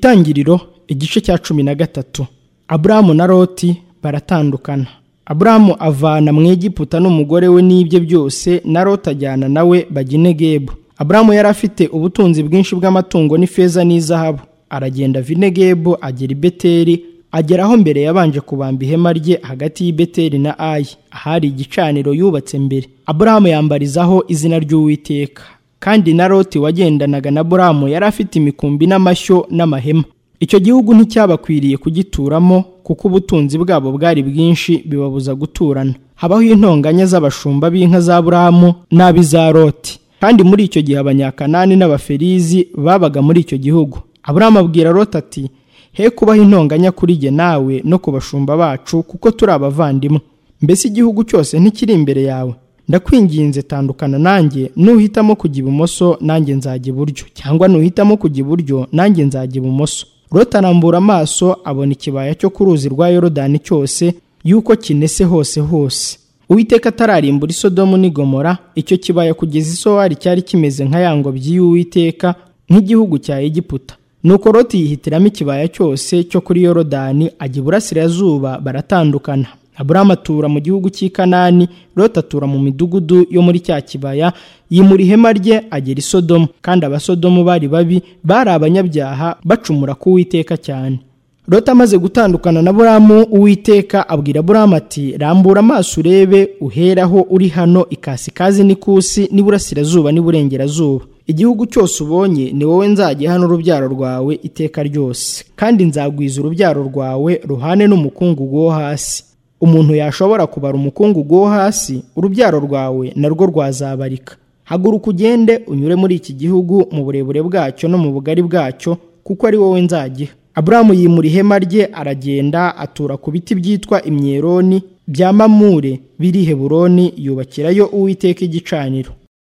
Itangiriro igice cya cumi na gatatu Aburahamu na Loti baratandukana Aburahamu avana mu Egiputa n'umugore we n'ibye byose na Loti ajyana nawe Baginegebu Aburahamu yari afite ubutunzi bwinshi bw'amatungo n'ifeza n'izahabu aragenda Vinegebu agera i Beteli ageraho mbere yabanje kubamba ihema rye hagati y'i Beteli na Ayi ahari igicaniro yubatse mbere Aburahamu yambarizaho izina ry'Uwiteka kandi na Loti wagendanaga na Aburahamu yari afite imikumbi n'amashyo n'amahema icyo gihugu nticyabakwiriye kugituramo kuko ubutunzi bwabo bwari bwinshi bibabuza guturana habaho intonganya z'abashumba b'inka za Aburahamu n'ab'iza Loti kandi muri icyo gihe abanyakanani n'abaferizi babaga muri icyo gihugu Aburahamu abwira Loti ati he kubaho intonganya kuri jye nawe no ku bashumba bacu kuko turi abavandimwe mbese igihugu cyose ntikiri imbere yawe ndakwinginze tandukana nanjye nuhitamo kujya ibumoso nanjye nzajya iburyo cyangwa nuhitamo kujya iburyo nanjye nzajya ibumoso Loti arambura amaso abona ikibaya cyo ku ruzi rwa yorodani cyose yuko kinese hose hose uwiteka atararimbura isodomu n'i Gomora icyo kibaya kugeza isowari cyari kimeze nka ya ngobyi y'uwiteka nk'igihugu cya egiputa nuko Loti yihitiramo ikibaya cyose cyo kuri yorodani ajya iburasirazuba baratandukana Aburahamu atura mu gihugu cy'i Kanani, Loti atura mu midugudu yo muri cya kibaya, yimura ihema rye agera i Sodomu, kandi abasodomu bari babi, bari abanyabyaha bacumura ku Uwiteka cyane. Loti amaze gutandukana na Aburahamu, Uwiteka abwira Aburahamu ati rambura amaso urebe uheraho uri hano ikasikazi n'ikusi n'iburasirazuba n'iburengerazuba. igihugu cyose ubonye ni wowe nzajya hano urubyaro rwawe iteka ryose kandi nzagwiza urubyaro rwawe ruhane n'umukungugu wo hasi umuntu yashobora kubara umukungugu wo hasi urubyaro rwawe narwo rwazabarika haguruka ugende unyure muri iki gihugu mu burebure bwacyo no mu bugari bwacyo kuko ari wowe nzagiha aburahamu yimura ihema rye aragenda atura ku biti byitwa imyeroni bya mamure biri heburoni yubakirayo uwiteka igicaniro